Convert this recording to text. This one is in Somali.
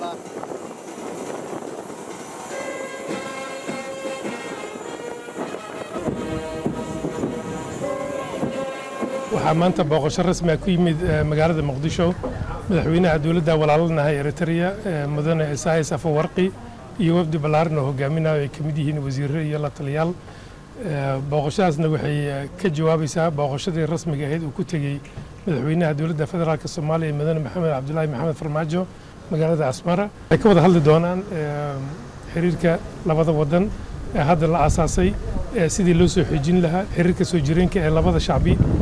allah waxaa maanta booqasho rasmi ah ku yimid magaalada muqdisho madaxweynaha dowladda walaalanahay eritrea mudane isayas afawarqi iyo wafdi ballaaran oo hogaaminayo ay ka mid yihiin wasiirro iyo la taliyaal booqashadaasna waxay ka jawaabaysaa booqashadii rasmiga ahayd uu ku tegey madaxweynaha dowladda federaalk soomaaliya mudane maxamed cabdulaahi maxamed farmaajo magaalada asmara waxay ka wada hadli doonaan xiriirka labada wadan ee hadda la aasaasay sidii loo soo xoojin lahaa xiriirka soo jireenka ee labada shacbi